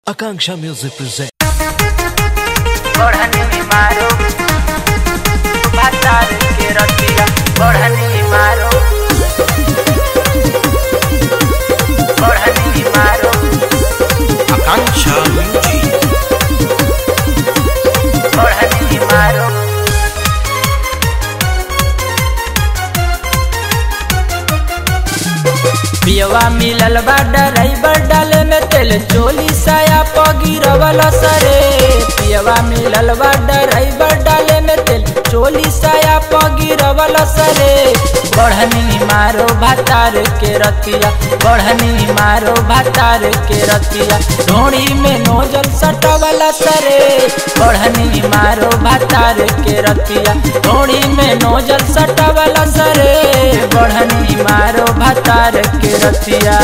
Akanksha Music presents. बढ़नी मारो बाजार के रतिया बढ़नी मारो बढ़नी मारो Akanksha Music. बढ़नी मारो पियवा मिलल बा ड्राइवर डाले में तेल चोली साया पगिरवल सरे पियवा मिलल बा ड्राइवर डाले में तेल चोली साया पगिरवल सरे बढ़नी मारो भातार के रतिया बढ़नी मारो भातार के रतिया ढोड़ी में नोजल सटवल सरे बढ़नी मारो भातार के रतिया ढोड़ी में नोजल सटवल सरे बढ़नी मारो भातार के रतिया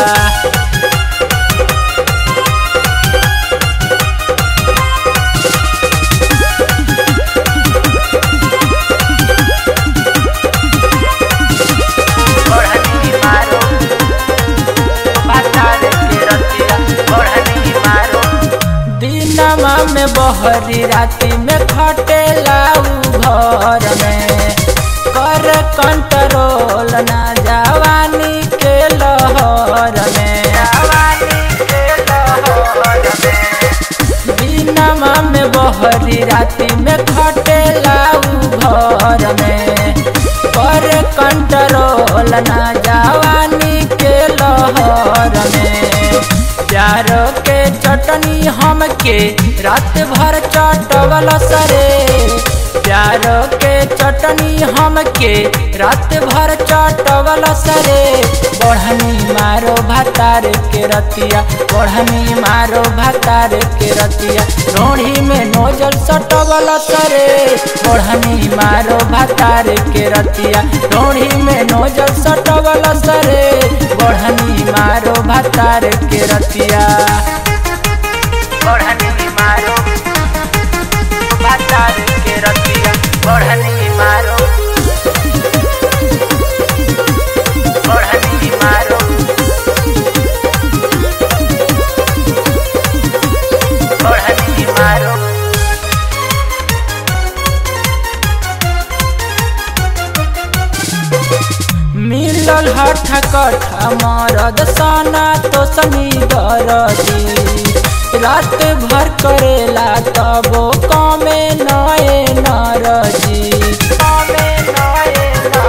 बढ़नी मारो भातार के रतिया बढ़नी मारो दिनमा में बहरी राती में खटेला उ घर में कर कंट्रोल ना जवानी के लहर में जवानी के लहर में दिनमा में बहरी राती में खटेला उ घर में कर कंट्रोल ना जवानी के लहर में प्यार के चटनी हमके रात भर चटवल सरे प्यार के चटनी हमके रात भर चटवल सरे बढ़नी मारो भातार के रतिया बढ़नी मारो भातार के रतिया रोढ़ी में नोजल सटवल सरे बढ़नी मारो भातार के रतिया रोढ़ी में नोजल सटवल सरे बढ़नी मारो भातार के रतिया बढ़नी मारो भातार के रतिया बढ़नी मारो बढ़नी मारो बढ़नी मारो मिलल हठ कठ मरद सना तो सनी दरदी रात भर करेला तबो कमे नए नरजी कमे नए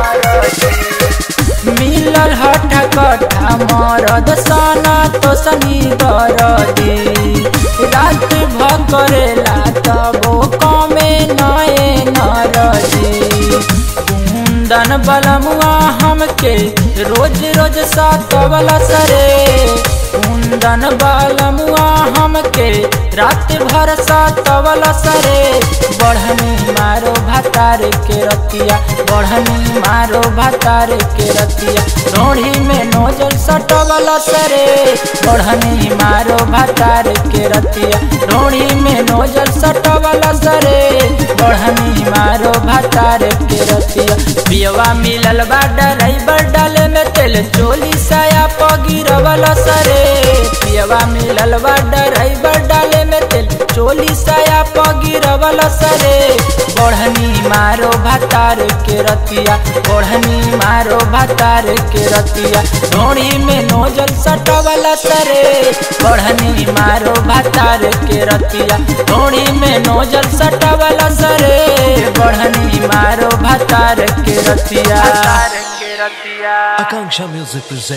नरजी मिलल हठ कठ मरद सना तो सनी दरदी रात भर करेला तबो कमे नए नरजी कुंदन बलमुआ हमके रोज रोज सातवल सरे कुंदन बलमुआ हमके रात भर सातवल सरे बढ़नी मारो भातार के रतिया बढ़नी मारो भातार के रतिया रोढ़ी में नोजल सटवल सरे बढ़नी मारो भातार के रतिया रोढ़ी में नोजल सटवल सरे बढ़नी मारो भातार के रतिया पियवा मिलल बा ड्राइवर डाले में तेल चोली साया पगिरवल सरे पियवा मिलल बा ड्राइवर डाले में तेल चोली साया पगिरवल सरे बढ़नी मारो भातार के रतिया बढ़नी मारो भातार के रतिया ढोड़ी में नोजल सटवल सरे बढ़नी मारो भातार के रतिया ढोड़ी में नोजल सटवल सरे बढ़नी मारो भातार के रतिया के रतिया Akanksha Music presents.